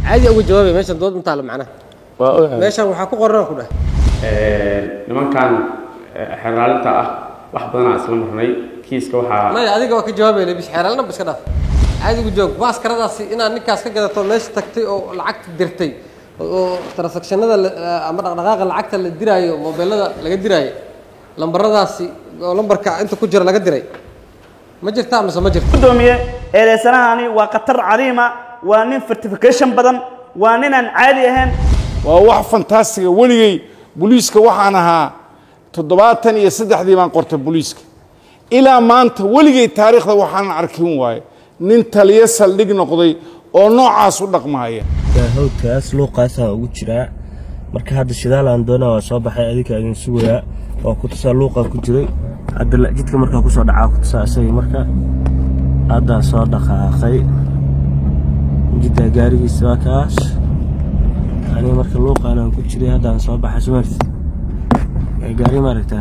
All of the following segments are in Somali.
caadi uga jawaabay meeshan dood intaa la macnaha waa ogahay meeshan waxaa ku qoran ku dhah nimankan xeraalinta ah wax badanaa isla marnay kiiska waxaa maya adiga waa ka jawaabay bis xeeraalna ba iska dhaaf caadi uga jawaab maaskaradaasi inaad ninkaas ka gadato meesha tagtay oo lacagta dirtay oo transactionada la- ama dhaqdhaqaaqa lacagta la diraayo mobeelada laga diraayo lambaradaasi oo lambarka inta ku jira laga diray ma jirtaa mise ma jirto gudoomiye eedeysanahani waa khatar cadiima waa nin certification badan waa nin aan caadi ahayn waa wax fantastiga weligay booliiska waxaan ahaa toddobaatan iyo saddexdii baan qortay booliiska ilaa maanta weligay taariikhda waxaanan arkin waaye nin taliyo saldhig noqday oo noocaas u dhaqmahaya hawdkaas luuqaasaan ugu jiraa marka hadda shidaal aan doonaa waa soo baxay adinka idin sugayaa waa ku tusaa luuqaa ku jiray hadda la- jidka markaa kusoo dhacaa ku tusaa isagii marka haddaan soo dhaqaaqay jiddaa gaarigiisa waa kaas aniga marka luuqaan aan ku jiray haddaan soo baxay sumarti gaari maaragtaa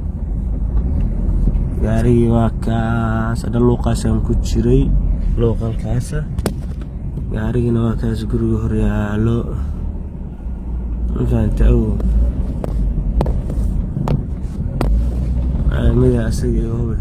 gaarigii waa kaas hadha luuqaasaan ku jiray luuqalkaasa gaarigina waa kaas guriga hor yaalo ma fahanta awow mida asaga iyo hube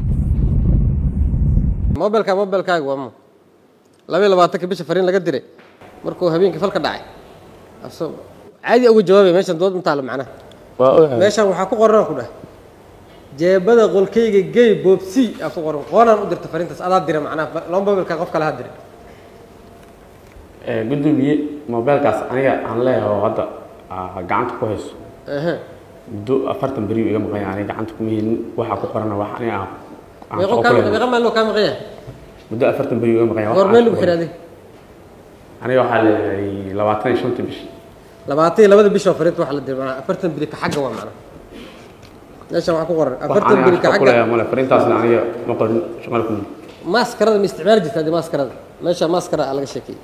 mobilka mobilkaaga waa mo labaiyo labaatanka bisha fariin laga diray markuu habeenkii falka dhacay aso caadi uga jawaabay meeshan dood intaa la macnaha waa ogahay meeshan waxaa ku qoran ku dhah jeebada qolkayga gey boobsi aa ku qoran qoonaan u dirta fariintaas adaa dira macnaha laba mobilka qof kale ha diray gudoomiye mobeelkaas aniga aan leeyahay oo hadda aa gacanta ku hayso ehe muddo afartan beri iga maqan yahay aniga gacanta kuma helin waxaa ku qorana wax aniga aan aan meeqo shaqo kaa ku leeyahay. meeqa maaloo kaa maqan yahay muddo afartan beri iga maqan yahay wax goor aan meel ku lagu qoran. xiraaday aniga waxaa leeyahay labaatan iyo shanta bishi labaatan iyo labada bishoo fariinta waxa la diray macnaha afartan beri ka xagga waa macnaha meeshan waxaa ku qoran wax afartan aniga beri aan ka shaqo ku xagga leeyahay male fariintaasna aniga ma qorin shaqada kuma maaskarada ma isticmaali jirta hadii maaskarada meesha maaskara aa laga sheekeeyey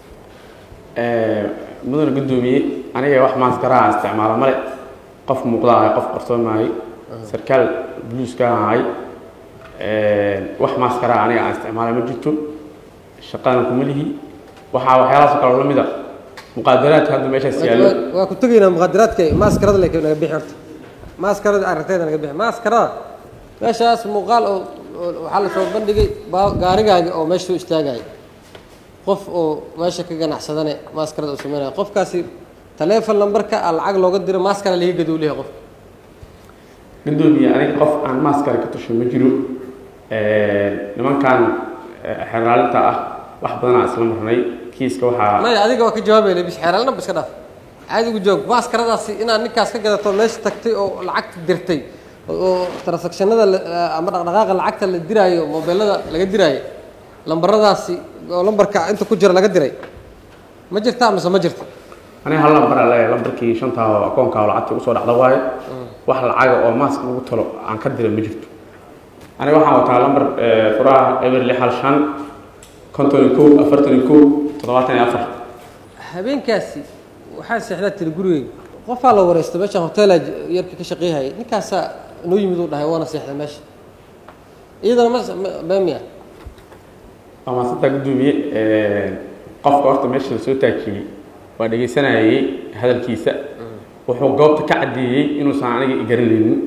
mudana gudoomiye aniga wax maaskaraha aan isticmaala male qof muuqda ahay qof qarsoon maahay sarkaal buluuska ahay wax maaskaraha aniga aan isticmaala ma jirto shaqadan kuma lihi waxaa waxyaalahaas kaloo lamid a muqaadaraadka hadda meeshaas yaallo Waa- waa ku tegaynaa muqadaraadka maaskarada leke naga bixi horta maaskarada aragtayda naga bixi maaskarada meeshaas muuqaal oo oo waxaa la soo bandhigay baa- gaarigaagi oo meesha soo istaagaya qof oo meesha ka ganacsadane maaskarada uu sameynaya qofkaasi taleefon lambarka a lacag looga diro maaskara laga gaduu leeyahay qof gudoomiye aniga qof aan maaskara ka tusho ma jiro nimankan xeraalinta ah wax badanaa isla marnay kiiska waxaa maya adiga waa ka jawaabay bis xeeraalna ba iska dhaaf caadi uga jawaab maaskaradaasi inaad ninkaas ka gadato meesha tagtay oo lacagta dirtay oo transactionada la- ama dhaqdhaqaaqa lacagta la diraayo mobeelada laga diraayo lambaradaasi oo lambarka inta ku jira laga diray ma jirtaa mise ma jirto aniga hal lambar aan leeyahay lambarkii shantaa oo akoonkaa oo lacagtii usoo dhacda waaye wax lacaga oo maask lagu talo aan ka dira ma jirto aniga waxaan wataa lambar eh, furaha eber lix hal shan konton iyo kow afartan iyo kow toddobaatan iyo afar habeenkaasi waxaa seexdaa tiri gurigeyga qofaa la wareysta meesha hoteelaa yarka ka shaqeeyhaya ninkaasaa noo yimid uu dhahay waana seexda meesha iyadana ma ma- been miya waa maasantaa gudoomiye qofka horta meesha la soo taajiyey waa dhegaysanayay hadalkiisa wuxuu goobta ka caddeeyey inuusan aniga i garanaynin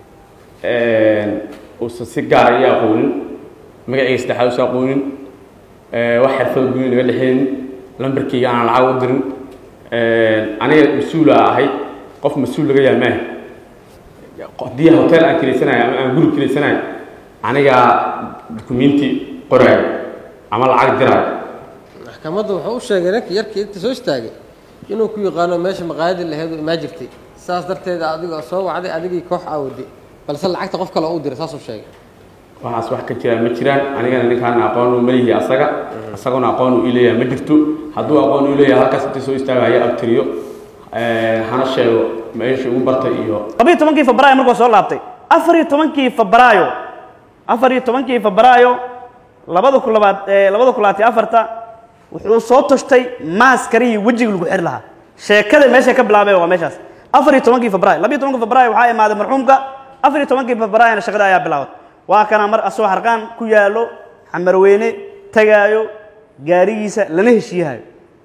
uusan si gaara ii aqoonin magacayga saddexaad usan aqoonin wax xirfada guuni naga dhexeynin lambarkayga aan lacag u dirin aniga mas-uula ahay qof mas-uul laga yahay maaha haddii hotel aan kilaysanayo ama aan guri kilaysanayo anigaa dukumenti qoraayo ama lacag diraayo maxkamadda wuxuu u sheegay ninka yarkii inta soo istaagay inuu ku yaqaano meesha maqaayadii laheed oo imaa jirtay saas darteed adiga soo wacday adigii koox aawaday balse lacagta qof kale u diray saasuu sheegay waxaas wax ka jiraan ma jiraan anigana ninkaan aqoon ma lihi asaga asaguna aqoon uu ileeyahay ma jirto hadduu aqoon uu leeyahay halkaas intii soo istaagaya abtiriyo hana sheego meesha ugu bartay iyo labiyo tobankii febraayo markuu soo laabtay afar iyo tobankii febraayo afar iyo tobankii febraayo labada ku labaad ee labada ku labaatan iyo afarta wuxuu soo toshtay maaskarihii wejiga lagu xiri lahaa sheekada meesha ka bilaabay waa meeshaas afar iyo tobankii febraayo labiyo tobankii febraayo waxaa imaaday marxuumka afar iyo tobankii febraayona shaqada ayaa bilaabatay waa kana mar asoo harqaan ku yaalo xamarweyne tagaayo gaarigiisa lana heshiiyahayo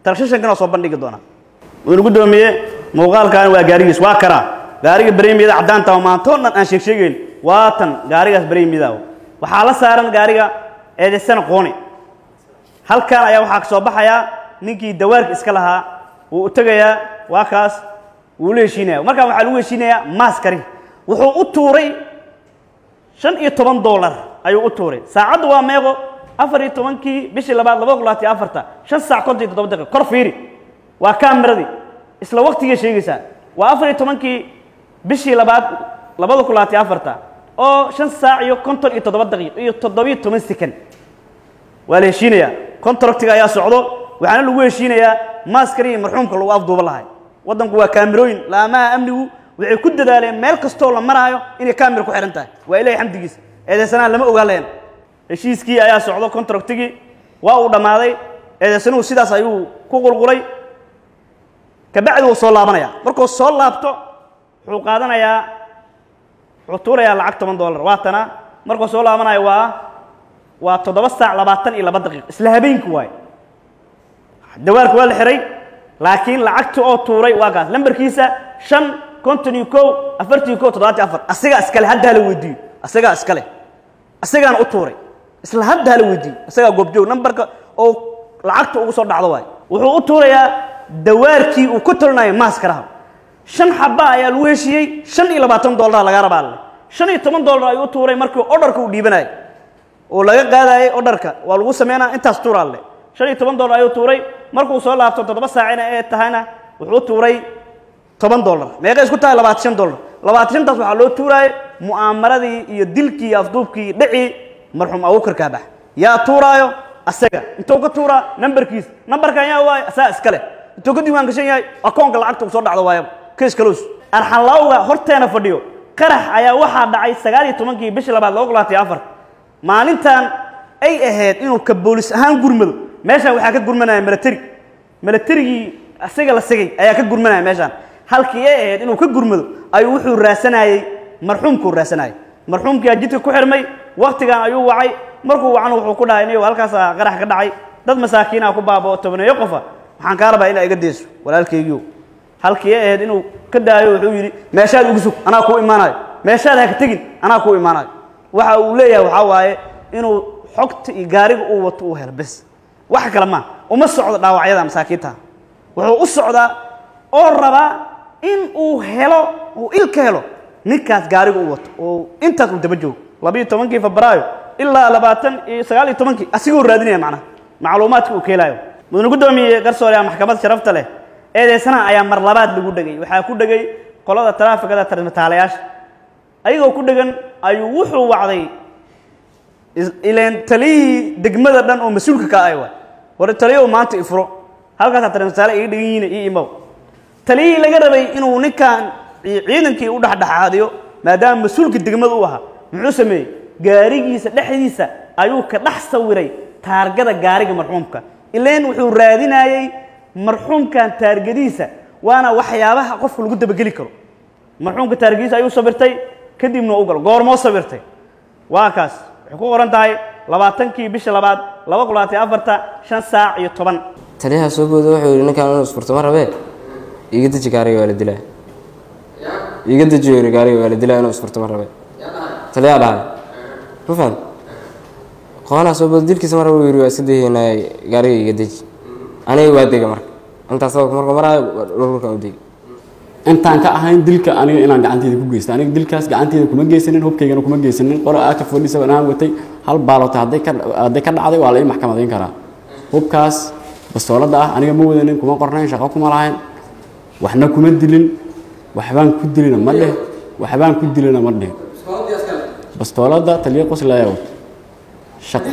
talkshishankan waa soo bandhigi doonaa wuxuu guddoomiye muuqaalkan waa gaarigiis waa karaa gaariga bareemiyada caddaanta oo maantoo dhan aan sheeg sheegayn waa tan gaarigaas bareemiyada waxaa la saaran gaariga eedaysana qooni halkan ayaa waxaa ka soo baxayaa ninkii dawaarka iska lahaa wuu u tegayaa waa kaas wuu la heshiinaya markaan waxaa lagu heshiinayaa maaskari wuxuu u tuuray shan iyo toban dollar ayuu u tuuray saacaddu waa meeqo afar iyo tobankii bishii labaad laba kun labaatan iyo afarta shan saac konton iyo toddoba daqiiqo kor fiiri waa kaameradii isla waqtigay sheegaysaa waa afar iyo tobankii bishii labaad labada kun labaatan iyo afarta oo shan saac iyo konton iyo toddoba daqiiq iyo toddobiyo toban sekan waa la heshiinayaa contractiga ayaa socdo waxaana lagu heshiinayaa maaskari iyo marxuumka lagu afduuba lahay waddanku waa kaamirooyin laamaha amnigu waxay ku dadaaleen meel kastoo la maraayo inay kaamira ku xihan tahay waa ilahay xamdigiisa eedeysanaha lama ogaa leen heshiiskii ayaa socdo contractigii waa uu dhammaaday eedeysanuhu sidaas ayuu ku qulqulay kabacdi wuu soo laabanaya markuu soo laabto wuxuu qaadanayaa wuxuu tuurayaa lacag toban dollar waatana markuu soo laabanayo waa waa toddoba saac labaatan iyo laba daqiiq isla habeenki waaye dawaarka waa la xihay laakiin lacagta oo tuuray waa kaas lambarkiisa shan konton iyo kow afartan iyo kow toddobaatan afar asagaa iskale hadda hala weydiiyo asagaa iskale asagaana u tuuray isla hadda hala weydiiyo asagaa goobjoog nambarka oo lacagta ugu soo dhacdo waaye wuxuu u tuurayaa dawaarkii uu ku tolinayo maaskaraha shan xaba ayaa lagu heshiiyey shan iyo labaatan dollar laga rabaa alle shan iyo toban dollar ayuu u tuuray markii odharka uu dhiibanayo oo laga qaadayay odharka waa lagu sameynaa intaas tuura alle shan iyo toban dollar ayuu tuuray markuu soo laabto toddoba saacina ee tahayna wuxuu tuuray toban dollar meeqay isku tahay labaatan shan dollar labaatan shantaas waxaa loo tuuraayay mu'aamaradii iyo dilkii iyo afduubkii dhicii marxuum abuukar kaabax yaa tuuraayo asaga intuu ka tuuraa nambarkiis nambarkan yaa waayo asaga iskale intuu ka diiwaan gashan yahay akoonka lacagta uu soo dhacdo waayaba kees kaloos arxanlaawga horteena fadhiyo qarax ayaa waxaa dhacay sagaal iyo tobankii bishii labaad laba kun labaatan iyo afar maalintan ay ahayd inuu ka boolis ahaan gurmado meeshaan waxaa ka gurmanaya milateri milaterigii asaga la sigay ayaa ka gurmanaya meeshaan halkii ay ahayd inuu ka gurmado ayuu wuxuu raasanayey marxuumkuu raasanayay marxuumkiyaa jidka ku xirmay waktigan ayuu wacay markuu wacna wuxuu ku dhahay niyow halkaasaa qarax ka dhacay dad masaakiinaa ku baabao tobaneeyo qofa waxaan kaa rabaa inaa iga deyso walaalkaygiio halkii ay ahayd inuu ka daayo wuxuu yidhi meeshaad ugu sug anaa kuu imaanayo meeshaad ha ka tegin anaa kuu imaanayo waxa uu leeyahay waxaa waaye inuu xogta iyo gaariga uu wato uu helo bes wax kale maa uma socdo dhaawacyada masaakiinta wuxuu u socdaa oo rabaa in uu helo uu il ka helo ninkaas gaariga uu wato oo intaas uu daba joogo labiiyo tobankii febraayo ilaa labaatan iyo sagaal iyo tobankii asigoo raadinaya macnaha macluumaadka uu ka helayo mudane guddoomiye garsoore maxkamad sharafta leh eedeysanaha ayaa mar labaad lagu dhegay waxaa ku dhegay qolada taraafikada tarmataalayaasha ayagoo ku dhegan ayuu wuxuu wacday ileen taliyihii degmada dhan oo mas-uulka ka ay waay hore taliyahu maanta ifuro halkaasaa tarmataale iga dhegan yihiin io imow taliyihii laga rabay inuu ninkan ciidankii u dhexdhexaadiyo maadaama mas-uulka degmada u ahaa muxuu sameeyey gaarigiisa dhexdiisa ayuu ka dhex sawiray taargada gaariga marxuumka ileen wuxuu raadinayey marxuumkan taargadiisa waana waxyaabaha qofka lagu dabageli karo marxuumka taargadiisa ayuu sabirtay kadibna u galo goormoo sabirtay waa kaas waxay ku qoran tahay labaatankii bisha labaad laba kun labaatan afarta shan saac iyo toban taliyaha soo booda wuxuu yidhi ninkaan inuu isfurto ma rabee iga deji gaariga waa la dilaa iga deji yiri gaariga waa la dilaa inuu isfurto ma rabee taliyaa dhahay ma faham qoonaa soo booda dilkiisa ma raba yiri waa iska dayaynaa gaariga iga deji aniga waa dega marka intaas sababka markuu maraayo dhulkan u degi intaan ka ahayn dilka aniga inaan gacanteyda ku geysta aniga dilkaas gacanteyda kuma geysanin hubkaygana kuma geysanin qora aka fadhisa anaan watay hal baalota hadday ka hadday ka dhacday waa la ii maxkamadayn karaa hubkaas bastoolada ah aniga ma wadanin kuma qornayn shaqo kuma lahayn waxna kuma dilin waxbaan ku dilina ma dheh waxbaan ku dilina ma dheh bastoolada taliya qoslaya wato shaq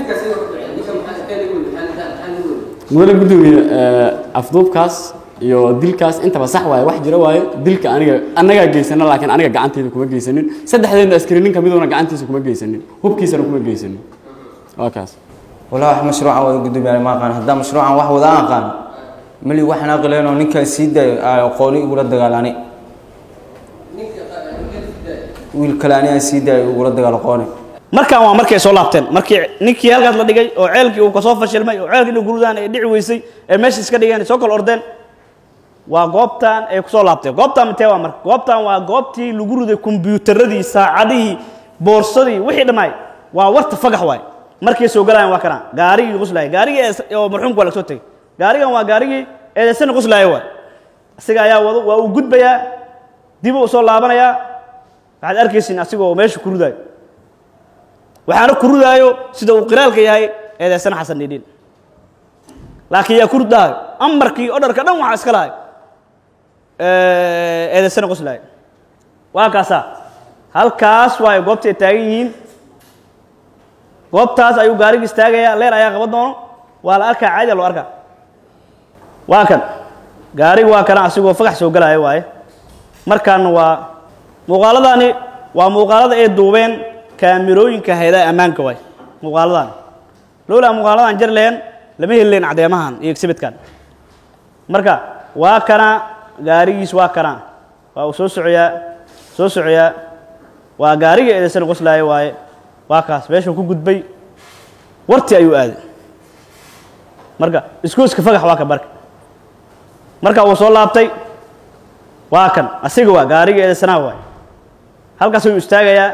mudane guddoomiye afduubkaas iyo dilkaas intaba sax waaye wax jira waaye dilka aniga annagaa geysana laakiin aniga gacanteyda kuma geysanin saddexdeedna askari nin kamiduna gacantiisa kuma geysanin hubkiisana kuma geysanin waa kaas walaa wax mashruucan wada gudoomiyaana ma aqaan haddaa mashruucan wax wada aan aqaan mali waxaan aqileenoo ninkaa sii daayo aa aqooni igula dagaalani wiil kale ani aan sii daayo igula dagaal aqooni markaan waa markay soo laabteen markii ninkii halkaas la dhigay oo ceelkii uu kasoo fashilmay oo ceelkii inay gurudaan ay dhici weysay ee meesha iska dhigeen ay soo kala ordeen waa goobtan ay kusoo laabteen goobtan mitee waa marka goobtan waa goobtii lagu riday kombiyuutaradii saacadihii boorsadii wixii dhammaay waa warta fagax waay markay soo galayaan waa kana gaarigii quslaaya gaarigii ee- oo marxuumka waa laga soo tegey gaarigan waa gaarigii eedeysana quslaaya waay isaga ayaa wado waa uu gudbayaa dib u soo laabanayaa waxaad arkaysiin asigoo meesha ku ridaayo waxaana ku ridaayo sida uu qiraalka yahay eedeysana xasan dhiidhiin laakiin yaa ku ridaayo amarkii odharka dhan waxaa iska lahay eedeysana qoslaaya waa kaasaa halkaas waayo goobta ay taagan yihiin goobtaas ayuu gaariga istaagayaa leer ayaa qaban doono waa la arkaa caadi loo arkaa waa kan gaariga waa kana asigoo fagax soo galaya waaye markaana waa muuqaaladani waa muuqaalada ay duubeen kaamirooyinka hayadaha ammaanka waay muuqaaladani lowlaa muuqaaladan jar lehen lama heli lahen caddeemahan iyo exhibitkan marka waa kana gaarigiis waa kana waa uu soo socoyaa soo socoyaa waa gaariga eedaysana qoslaaya waaye waa kaas meeshuu ku gudbay warti ayuu aaday marka iskooska fagax waa ka marka marka uu soo laabtay waa kan asiga waa gaariga eedaysanaha waay halkaas ayuu istaagayaa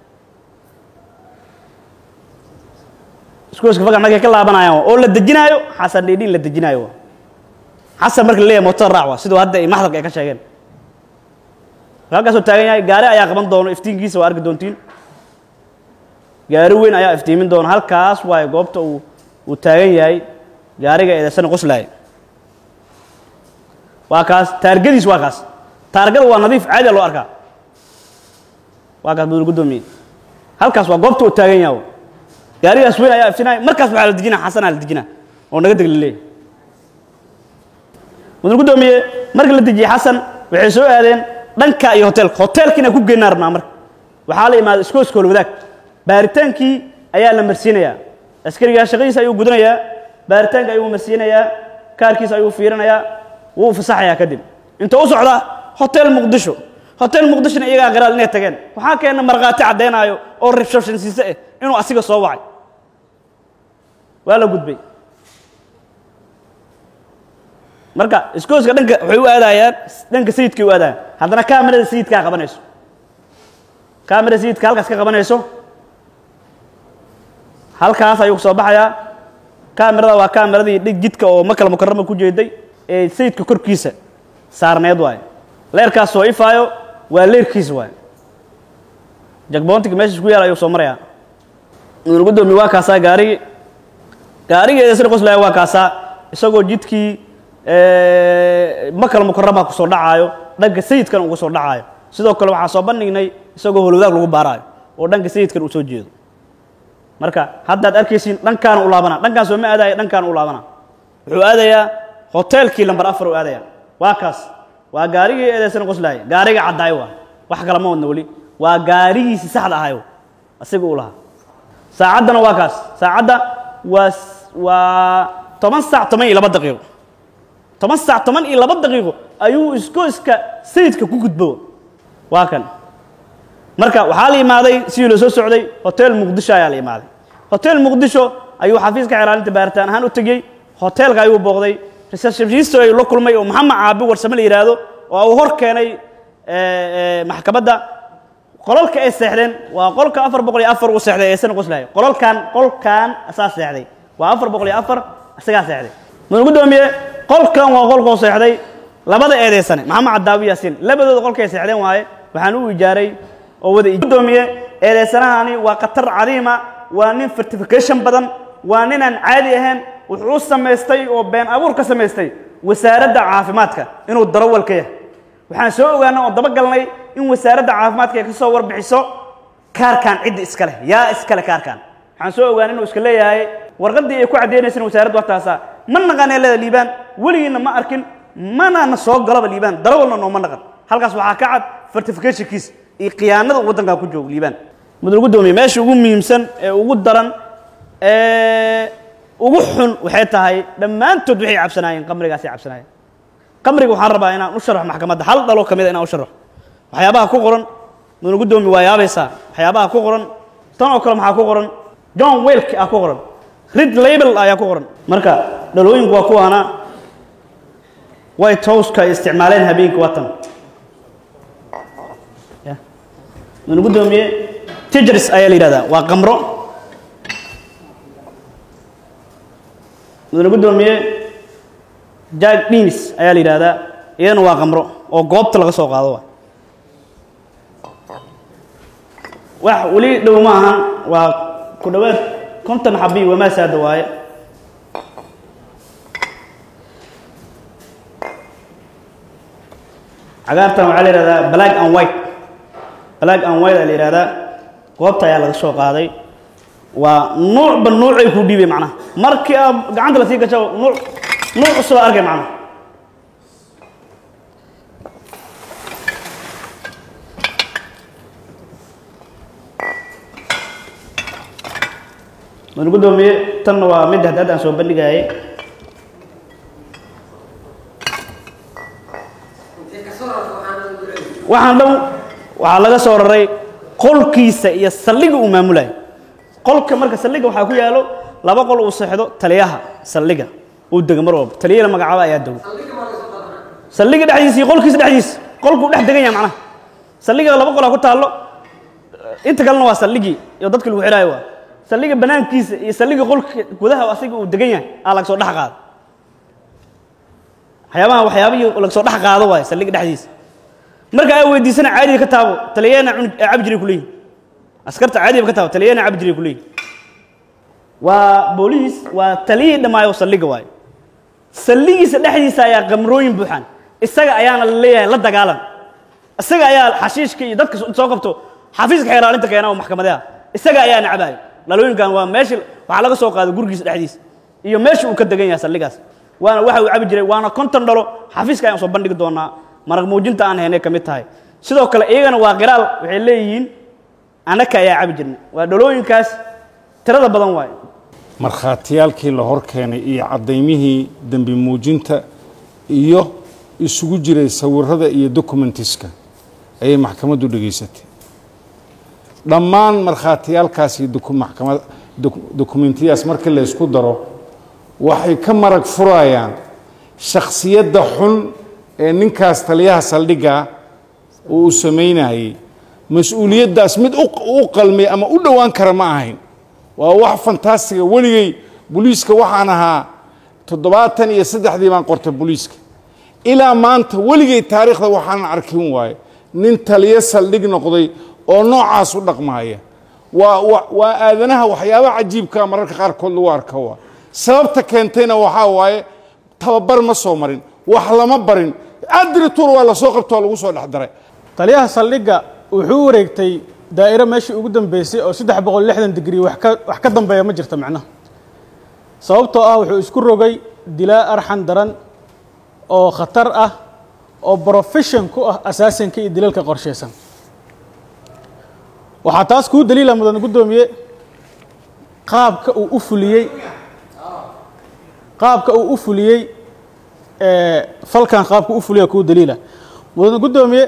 iskooska fagax markay ka laabanayaan oo la dejinaayo xasan dhiidhiin la dejinaayo waa xasan marka la leeyahay mootada raac waa siduu hadda ay maxdalka ay ka sheegeen halkaasuu taagan yahay gaari ayaa qaban doono iftiinkiisa waa arki doontiin gaari weyn ayaa iftiimin doona halkaas waayo goobta uu uu taagan yahay gaariga eedaysana qoslaaya waa kaas taargadiis waa kaas taargada waa nadiif caadi loo arkaa waa kaas mudul guddoomiye halkaas waa goobta uu taagan yahay gaarigaas weyn ayaa iftiinaya markaas waxaa la dejinaa xasanaa la dejinaa oo naga deg la leeyahay mudul guddoomiye marka la dejiyey xasan waxay soo aadeen dhanka iyo hoteelka hoteelkiina ku geynaa rabnaa marka waxaa la imaaday iskooska holwadaag baaritaankii ayaa la marsiinayaa askarigaa shaqadiisa ayuu gudanayaa baaritaanka ayuu marsiinayaa kaarkiisa ayuu fiirinayaa wuu fasaxayaa kadib inta u socda hotel muqdisho hotel muqdishona iyagaa qiraal inay tageen waxaa keena markhaati caddaynaayo oo reception siise ah inuu asiga soo wacay waa la gudbay marka iskooska dhanka waxay u aadayaan dhanka sayidkay u aadayaan haddana kaamirada sayidkaa qabanayso kaamirada sayidka halkaas ka qabanayso halkaas ayuu soo baxayaa kaamirada waa kaamiradii dhig jidka oo makal mukarama ku jeeday ee sayidka korkiisa saarneed waaye leerkaas soo ifaayo waa leerkiisa waaye jagboontiga meesha ku yaal ayuu soo marayaa mudul guddoomiye waa kaasaa gaarigi gaarigeeda sida qoslaya waa kaasaa isagoo jidkii makal mukarama ku soo dhacaayo dhanka sayidkan uga soo dhacaayo sidoo kale waxaa soo bandhignay isagoo holwadaag lagu baaraayo oo dhanka sayidkan uu soo jeedo marka haddaad arkaysiin dhankaana u laabana dhankaan soo ma aadaya dhankaana u laabana wuxuu aadayaa hoteelkii lambar afar u aadaya waa kaas waa gaarigii eedaysana qoslaaya gaariga caddaayo waa wax kale ma wadna weli waa gaarigiisii saxda ahayo asiga uu lahaa saacaddana waa kaas saacadda waa waa toban saac toban iyo laba daqiiqo toban saac toban iyo laba daqiiqo ayuu iskooska sayidka ku gudbo waa kan marka waxaa la imaaday sidii loo soo socday hotel muqdisho ayaa la imaaday hotel muqdisho ayuu xafiiska xeelaalinta baaritaan ahaan u tegey hoteelka ayuu booqday receptionist ayuu la kulmay oo maxamed caabi warsame la yidhaahdo oo uu hor keenay maxkamadda qolalka ay seexdeen waa qolka afar boqol iyo afar uu seexday ee sana qoslahay qolalkan qolkan asaa seexday waa afar boqol iyo afar isagaa seexday mudan guddoomiye qolkan waa qolkoo seexday labada eedeysane maxamed cadaawi yaasiin labadooda qolkay seexdeen waaye waxaan u ijaaray oo wada guddoomiye eedeysanahani waa khatar cadiima waa nin certification badan waa ninaan caadi ahayn wuxuu samaystay oo been abuur ka samaystay wasaaradda caafimaadka inuu darawal ka yahay waxaan soo ogaanay oo dabagalnay in wasaaradda caafimaadka ay ka soo warbixiso kaarkan cidda iska leh yaa iska leh kaarkan waxaan soo ogaanay inuu iska leeyahay warqaddii ay ku caddaynaysan wasaaradda waxtaasa ma naqanee leeda liibaan weligiinna ma arkin mana na soo galaba liibaan darawalna nooma naqan halkaas waxaa ka cad certificationkiis iyo khiyaanada waddankaa ku joogo liibaan mudul guddoomiye meesha ugu muhiimsan ee ugu daran ee ugu xun waxay tahay dhammaantood waxay cabsanaayeen qamrigaasay cabsanaayeen qamriga waxaan rabaa inaan u sharxo maxkamadda hal dhalo ka mid a inaan u sharxo waxyaabaha ku qoran mudul guddoomiye waa yaabaysaa waxyaabaha ku qoran tan oo kale maxaa ku qoran john welk aa ku qoran rid label ayaa ku qoran marka dhalooyinku waa kuwaana white houseka ay isticmaaleen habeenkii waa tan ya manu guddoomiye tijers ayaa la yidhahdaa waa qamro mudane guddoomiye jack denis ayaa la yidhahdaa iyadana waa qamro oo goobta laga soo qaado waay wax weli dhow ma ahan waa ku dhowaad konton xabi wamaasaada waaye cagaartan waxaa la yihahdaa black and white black and white aa la yihahdaa goobta ayaa laga soo qaaday waa nuucba nuucay ku dhiibay macnaha markii aa gacanta lasii gasho nuuc nuuc cusub aa arkay macnaha mudane guddoomiye tanna waa mid haddaad aan soo bandhigaayay waxaan dhan waxaa laga soo raray qolkiisa iyo saldhiga uu maamulayo qolka marka saldhiga waxaa ku yaalo laba qol uu seexdo taliyaha saldhiga uu dego mar walba taliyada magacaaba ayaa dego saldhiga dhexdiisa iyo qolkiisa dhexdiisa qolkuu dhex degan yahay macnaha saldhiga laba qolaa ku taallo inta kalena waa saldhigii iyo dadkii lagu xidhaayo waa saldhiga banaankiisa iyo saldhiga qolka gudaha asiga uu degan yahay aa laga soo dhex qaado waxyaabaha waxyaabihii laga soo dhex qaado waaye saldhiga dhexdiisa marka ay weydiisana caadiga ka taabo taliyana cabi jiray kuleeyihin askarta caadiga ka taabo taliyana cabi jiray kuleeyihin waa booliis waa taliyihii dhammaayo saldhiga waaye saldhigiisa dhexdiisa ayaa qamrooyin buuxaan isaga ayaana la leeyahay la dagaalan isaga ayaa xashiishka iyo dadka soo qabto xafiiska xeeraalinta keena oo maxkamadaha isaga ayaa nacabayo dhalooyinkan waa meesha waxaa laga soo qaaday gurigiisa dhexdiisa iyo meesha uu ka degan yahay saldhigaas waana waxa uu cabi jiray waana konton dhalo xafiiska ayaan soo bandhigi doonaa maraq muujinta aan haynay ka mid tahay sidoo kale iyagana waa qiraal waxay leeyihiin annaka ayaa cabi jirnay waa dhalooyinkaas tirada badan waaye markhaatiyaalkii la hor keenay iyo caddaymihii dembi muujinta iyo isugu jiray sawirada iyo documentiska ayay maxkamaddu dhegaysatay dhammaan markhaatiyaalkaas iyo maxkamad dokumentiyadaas markii la ysku daro waxay ka marag furayaan shakhsiyadda xun ee ninkaas taliyaha saldhigga uu u samaynayey mas-uuliyaddaas mid u qalmay ama u dhowaan kara ma ahayn waa wax fantastiga weligay boliiska waxaan ahaa toddobaatan iyo saddexdii baan qortay boliiska ilaa maanta weligay taariikhda waxaanan arkin waaye nin taliyo saldhig noqday oo noocaas u dhaqmaaya waa waa aadanaha waxyaaba cajiibkaa mararka qaarkood lagu arka waa sababta keentayna waxaa waaye tababar ma soo marin wax lama barin adrituur waa lasoo qabto waa lagu soo dhex daray taliyaha saldhigga wuxuu u wareegtay daa'iro meeshii ugu dambeysay oo saddex boqol lixdan digrii wax ka wax ka dambeeya ma jirta macnaha sababtoo ah wuxuu isku rogay dilaa arxan daran oo khatar ah oo profession ku ah asaasinka iyo dilalka qorshaysan waxaa taas kuu daliila mudan guddoomiye qaabka uu u fuliyey qaabka uu u fuliyey falkan qaabka u fuliya kuu daliila mudan guddoomiye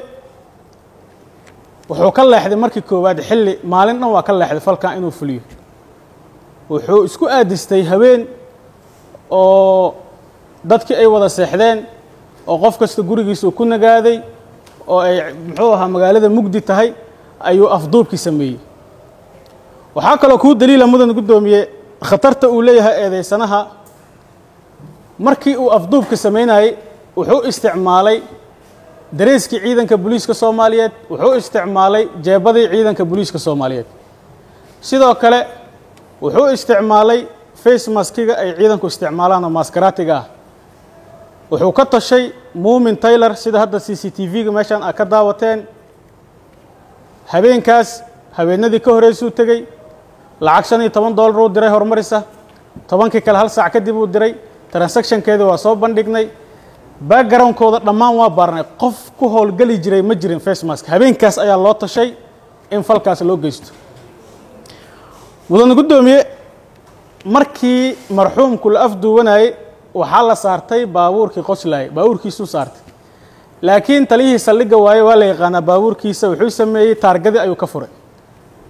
wuxuu ka leexday markii koowaad xilli maalin dhan waa ka leexday falkan inuu fuliyo wuxuu isku aadistay haween oo dadkii ay wada seexdeen oo qof kasta gurigiisa uu ku nagaaday oo ay muxuu ahaa magaalada mugdi tahay ayuu afduubkii sameeyey waxaa kaloo kuu daliila mudan guddoomiye khatarta uu leeyahay eedeysanaha markii uu afduubka samaynayey wuxuu isticmaalay dareeskii ciidanka booliiska soomaaliyeed wuxuu isticmaalay jeebadii ciidanka booliiska soomaaliyeed sidoo kale wuxuu isticmaalay face maskiga ay ciidanku isticmaalaan oo maskaraatiga ah wuxuu ka tashay muumin taylor sida hadda c c t v-ga meeshaan aad ka daawateen habeenkaas habeenadii ka horreysuu tegey lacag shan iyo toban dollar uu diray horumarisa tobankii kale hal saac kadib uu diray transactionkeedii waa soo bandhignay backgroundkooda dhammaan waa baarnay qof ku howlgeli jiray ma jirin face mask habeenkaas ayaa loo tashay in falkaas loo geysto mudan guddoomiye markii marxuumku la afduuwanayey waxaa la saartay baabuurkii qoslaayay baabuurkiisuu saartay laakiin taliyihii saldhigga waaye waa la yaqaanaa baabuurkiisa wuxuu sameeyey taargadii ayuu ka furay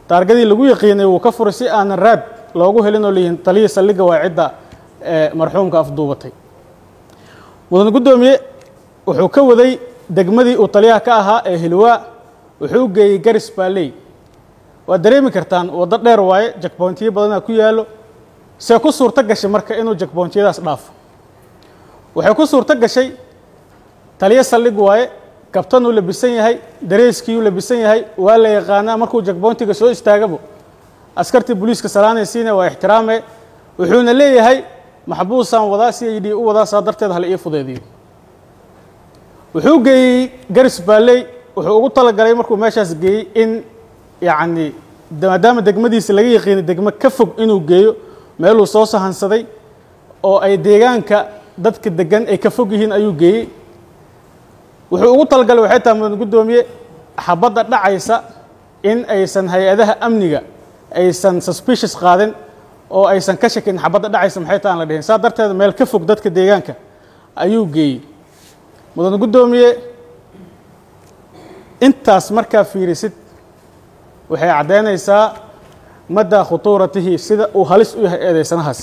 taargadii lagu yaqiinay wuu ka furay si aanan raad loogu helin oo leeyihiin taliyii saldhigga waa cidda ee marxuumka afduubatay mudan guddoomiye wuxuu ka waday degmadii uu taliyaha ka ahaa ee hilwaa wuxuu geeyey garis baalley waad dareemi kartaan waddo dheer waaye jakboontiyo badanaa ku yaallo see ku suurto gashay marka inuu jakboontiyadaas dhaafo waxay ku suurto gashay taliyo saldhig waaye kabtanuu labisan yahay dareeskiiyuu labisan yahay waa la yaqaanaa markuu jakboontiga soo istaagabo askartii booliiska salaanaysiina waa ixtiraame wuxuuna leeyahay maxbuusaan wadaa si ay dhii u wadaa saa darteed hala ii fudeediyo wuxuu geeyey garis baalley wuxuu ugu talagalay markuu meeshaas geeyey in yacni maadaama degmadiisa laga yaqiinay degmo ka fog inuu geeyo meeluu soo sahansaday oo ay deegaanka dadka degan ay ka fog yihiin ayuu geeyey wuxuu ugu talagalay waxay tahay mudan guddoomiye xabadda dhacaysa in aysan hay-adaha amniga aysan suspicious qaadin oo aysan ka shakin xabadda dhacaysa maxay tahay aan la dhihin saa darteed meel ka fog dadka deegaanka ayuu geeyey mudan guddoomiye intaas markaa fiirisid waxay caddaynaysaa maddaa khutuuratihi sida uu halis u yahay eedeysanahaas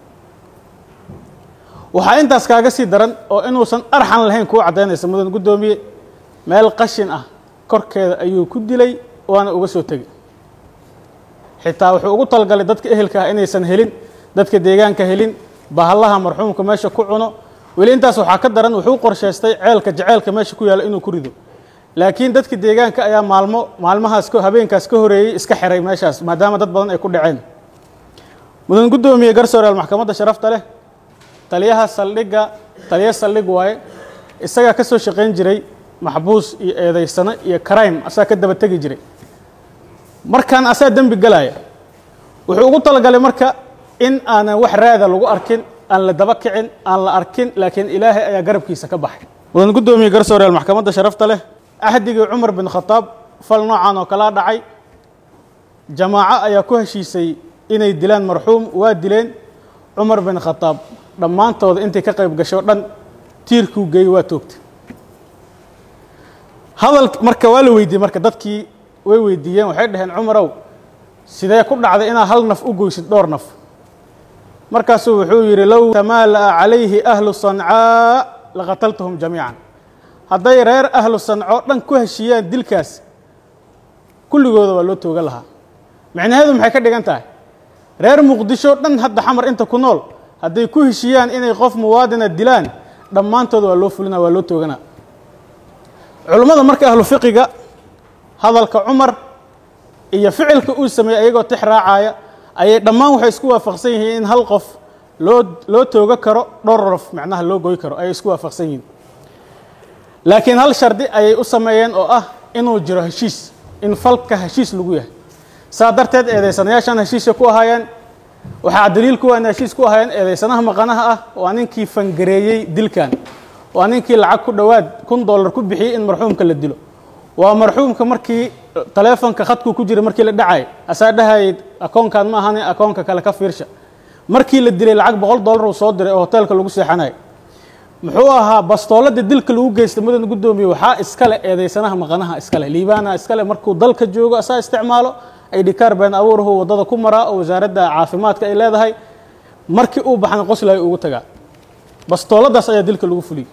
waxaa intaas kaaga sii daran oo inuusan arxan lahayn kuu caddaynaysa mudan guddoomiye meel qashin ah korkeeda ayuu ku dilay waana uga soo tegey xitaa wuxuu ugu talagalay dadka ehelka ah inaysan helin dadka deegaanka helin bahallaha marxuumka meesha ku cuno weli intaas waxaa ka daran wuxuu qorshaystay ceelka jaceelka meesha ku yaalla inuu ku rido laakiin dadka deegaanka ayaa maalmo maalmahaas habeenkaas ka horeeyey iska xiray meeshaas maadaama dad badan ay ku dhaceen mudan guddoomiye garsooreel maxkamadda sharafta leh taliyaha saldhigga taliya saldhig waaye isagaa ka soo shaqayn jiray maxbuus iyo eedaysano iyo crime asaa ka daba tegi jiray markaan asaa dembi galaya wuxuu ugu talagalay marka in aanan wax raada lagu arkin aan la daba kicin aan la arkin laakiin ilaahay ayaa garabkiisa ka baxay mudan guddoomiye garsooreel maxkamadda sharafta leh ahdigii cumar bin khataab fal noocan oo kalaa dhacay jamaaco ayaa ku heshiisay inay dilaan marxuum waa dileen cumar bin khataab dhammaantooda intay ka qayb gasho dhan tiirkuu geeyey waa toogtay hadal marka waa la weydiiyey marka dadkii way weydiiyeen waxay dhaheen cumarow sidee ku dhacday inaad hal naf u goysid dhowr naf markaasuu wuxuu yidhi low tamaala'a calayhi ahlu sancaa laqataltahum jamiican hadday reer ahlu sanco dhan ku heshiiyaan dilkaas kulligooda waa loo toogan lahaa micnaheedu maxay ka dhigan tahay reer muqdisho dhan hadda xamar inta ku nool hadday ku heshiiyaan inay qof muwaadina dilaan dhammaantooda waa loo fulina waa loo tooganaa culummada marka ahlu fiqiga hadalka cumar iyo ficilka uu sameeyey ayagoo tix raacaya ayay dhammaan waxay isku waafaqsan yihiin in hal qof loo loo tooga karo dhowr rof macnaha loo goy karo ayay isku waafaqsan yihiin laakiin hal shardi ayay u sameeyeen oo ah inuu jiro heshiis in falka heshiis lagu yahay saa darteed eedeysanayaashan heshiisya ku ahaayeen waxaa daliil kuwa in heshiis ku ahaayeen eedeysanaha maqanaha ah waa ninkii fangareeyey dilkan waa ninkii lacag ku dhowaad kun dollar ku bixiyey in marxuumka la dilo waa marxuumka markii taleefonka khadkuu ku jiray markii la dhacay asaa dhahayay akoonkan ma ahane akoonka kale ka fiirsha markii la dilay lacag boqol dollar uu soo diray oo hoteelka lagu seexanayo muxuu ahaa bastoolada dilka lagu geystay mudan guddoomiye waxaa iskale eedeysanaha maqanaha iskale liibaana iskale markuu dalka joogo asaa isticmaalo aydhikaar been abuurahu waddada ku maraa oo wasaaradda caafimaadka ay leedahay markii uu baxna qoslayo ugu tagaa bastooladaas ayaa dilka lagu fuliyey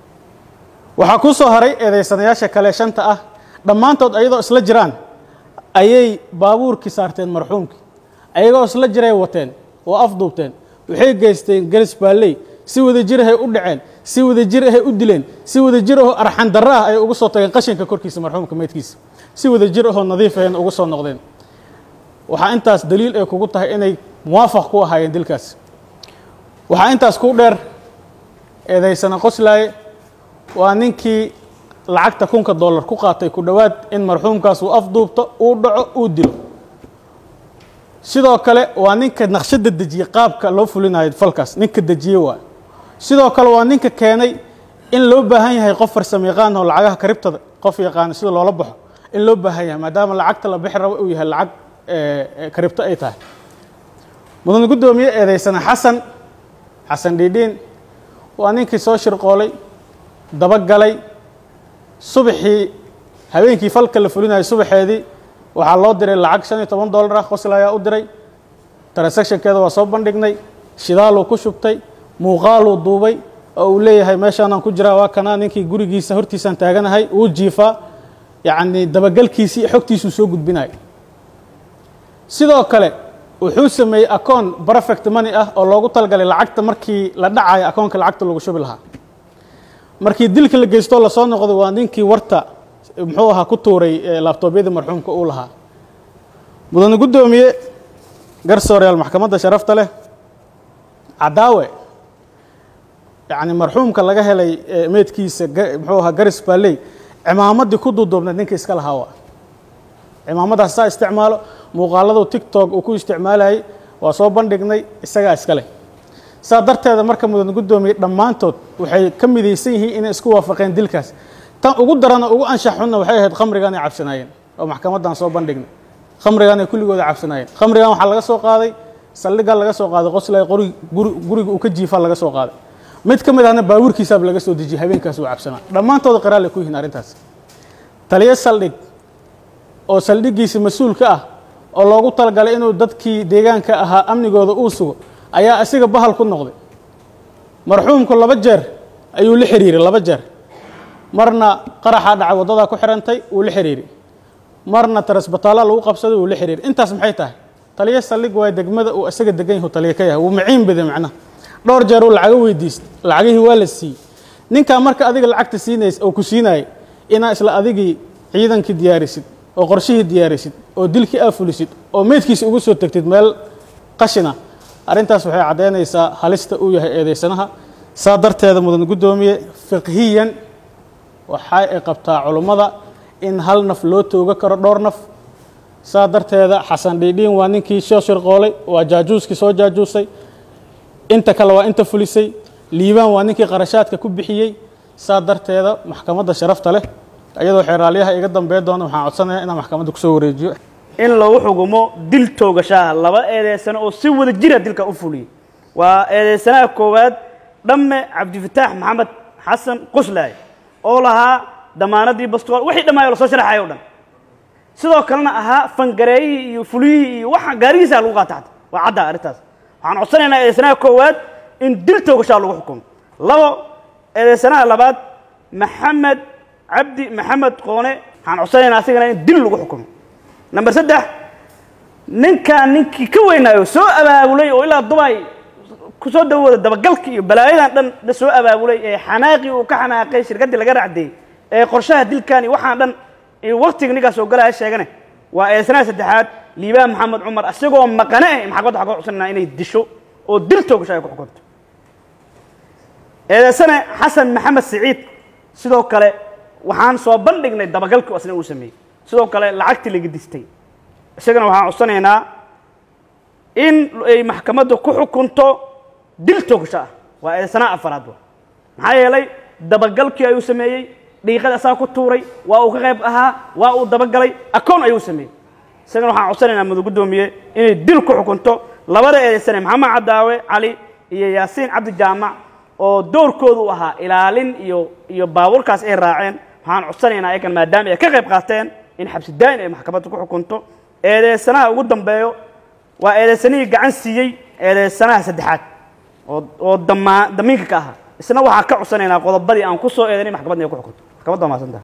waxaa kuu soo haray eedeysanayaasha kale shanta ah dhammaantood ayadoo isla jiraan ayay baabuurkii saarteen marxuumkii ayagoo isla jiray wateen oo afduubteen waxay geysteen garis baalley si wada jir ahay u dhaceen si wada jir ahay u dileen si wada jir ahoo arxan darro ah ay ugu soo tageen qashinka korkiisa marxuumka meydkiisa si wada jir ahoo nadiif ahayna ugu soo noqdeen waxaa intaas daliil ay kugu tahay inay muwaafaq ku ahaayeen dilkaas waxaa intaas ku dheer eedaysana qoslaaye waa ninkii lacagta kunka dollar ku qaatay ku dhowaad in marxuumkaas uu afduubto uu dhaco uu dilo sidoo kale waa ninka naqshadda dejiyey qaabka loo fulinayo falkaas ninka dejiyey waa sidoo kale waa ninka keenay in loo baahan yahay qof farsamo yaqaan oo lacagaha karibtada qof yaqaana sida loola baxo in loo baahan yahay maadaama lacagta la bixi rabo uu yahay lacag karibto ay tahay mudan guddoomiye eedeysana xasan xasan dhiidhiin waa ninkii soo shirqoolay dabagalay subaxii habeenkii falka la fulinayo subaxeedii waxaa loo diray lacag shan iyo toban dollar ah qosla ayaa u diray transactionkeeda waa soo bandhignay shidaaluu ku shubtay muuqaaluu duubay oo uu leeyahay meeshaanaan ku jiraa waa kanaa ninkii gurigiisa hortiisaan taaganahay uu jiifaa yacni dabagelkiisii xogtiisuu soo gudbinaya sidoo kale wuxuu sameeyey akoon perfect money ah oo loogu talgalay lacagta markii la dhacayo akoonka lacagta lagu shubi lahaa markii dilka la geystoo lasoo noqday waa ninkii warta muxuu ahaa ku tuuray laabtoobyadii marxuumka uu lahaa mudane guddoomiye garsooreyaal maxkamadda sharafta leh cadaawe yacni marxuumka laga helay meydkiisa muxuu ahaa garis baalley cimaamaddii ku duuduubnayd ninka iska lahaa waa cimaamadaas saa isticmaalo muuqaaladu tictok uu ku isticmaalayay waa soo bandhignay isagaa iska leh saa darteeda marka mudan guddoomiye dhammaantood waxay ka midaysan yihiin inay isku waafaqeen dilkaas tan ugu darana ugu anshax xunna waxay ahayd khamrigan ay cabsanaayeen oo maxkamaddan soo bandhignay khamrigan ay kulligooda cabsanaayeen khamrigan waxaa laga soo qaaday saldhigga laga soo qaaday qoslay qori guriga uu ka jiifa laga soo qaaday mid ka mid ahna baabuurkiisaaba laga soo dejiyey habeenkaas uu cabsanaa dhammaantooda qiraal ay ku yihiin arrintaas taliyo saldhig oo saldhiggiisa mas-uulka ah oo loogu talagalay inuu dadkii deegaanka ahaa amnigooda uu sugo ayaa isaga bahal ku noqday marxuumku laba jeer ayuu la xiriiray laba jeer marna qaraxaa dhacay waddadaa ku xirantay wuu la xiriiray marna tarasbataalla lagu qabsaday wuu la xiriiray intaas maxay tahay taliyo saldhig waa degmada uu isaga degan yahu taliyo ka yahay wuu maciin baday macnaha dhowr jeer uu lacago weydiistay lacagihii waa la siiyey ninkaa marka adiga lacagta siinays oo ku siinayay inaa isla adigii ciidankii diyaarisid oo qorshihii diyaarisid oo dilkii aa fulisid oo meydkiisa ugu soo tegtid meel qashina arrintaas waxay caddaynaysaa halista uu yahay eedeysanaha saa darteeda mudan guddoomiye fiqhiyan waxa ay qabtaa culummada in hal naf loo tooga karo dhowr naf saa darteeda xasan dhiidhiin waa ninkii soo shirqoolay waa jaajuuskii soo jaajuusay inta kale waa inta fulisay liibaan waa ninkii qarashaadka ku bixiyey saa darteeda maxkamadda sharafta leh iyadoo xeeraalyaha iga dambeey doona waxaan codsanayaa inaan maxkamadda kusoo wareejiyo in lagu xukumo dil toogashaha laba eedeysano oo si wada jira dilka u fuliyey waa eedeysanaha koowaad dhamme cabdifataax maxamed xasan quslaay oo lahaa damaanadii bastool wixii dhammaayoo lasoo sharaxayo o dhan sidoo kalena ahaa fangareeyihii iyo fuliyihii iyo waxa gaarigiisa lagu qaata xata waa caddaa arrintaas waxaan codsanaynaa eedeysanaha koowaad in dil toogashaha lagu xukumo labo eedeysanaha labaad maxamed cabdi maxamed qoone waxaan codsanaynaa asigana in dil lagu xukumo number saddex ninkaan ninkii ka weynaayo soo abaabulay oo ilaa dubay kusoo dawooda dabagalka iyo balaayadan dhan la soo abaabulay ee xanaaqii uu ka xanaaqay shirkaddii laga racdeeyey ee qorshaha dilkan iyo waxaan dhan iyo waktiga ninkaas oo galaya sheegane waa eedsanaha saddexaad liibaan maxamed cumar isagoo maqane eh maxkamadda waxaa ka codsanaynaa inay disho oo dil toogasho ay ku xukunto eedeysane xasan maxamed siciid sidoo kale waxaan soo bandhignay dabagalkii asna uu sameeyey sidoo kale lacagtii laga distay isagana waxaan codsanaynaa in ay maxkamadda ku xukunto dil toogasho ah waa eedeysanaha afaraad wa maxaa yeelay dabagalkii ayuu sameeyey dhiiqada asaa ku tuuray waa uu ka qayb ahaa waa uu dabagalay akoon ayuu sameeyey isagana waxaan codsanaynaa mudug guddoomiye inay dil ku xukunto labada eedeysane maxamed cadaawe cali iyo yaasiin cabdi jaamac oo doorkoodu u ahaa ilaalin iyo iyo baabuurkaas ay raaceen waxaan codsanaynaa ayagan maadaama ay ka qayb qaateen in xabsi daa'in ay maxkamadda ku xukunto eedeysanaha ugu dambeeyo waa eedeysanihii gacan siiyey eedeysanaha saddexaad oo oo damaa damiinka ka ahaa isna waxaa ka codsanaynaa qodobadii aan ku soo eedanay maxkamadda inay ku xukunto maxkamadda waa mahadsantaha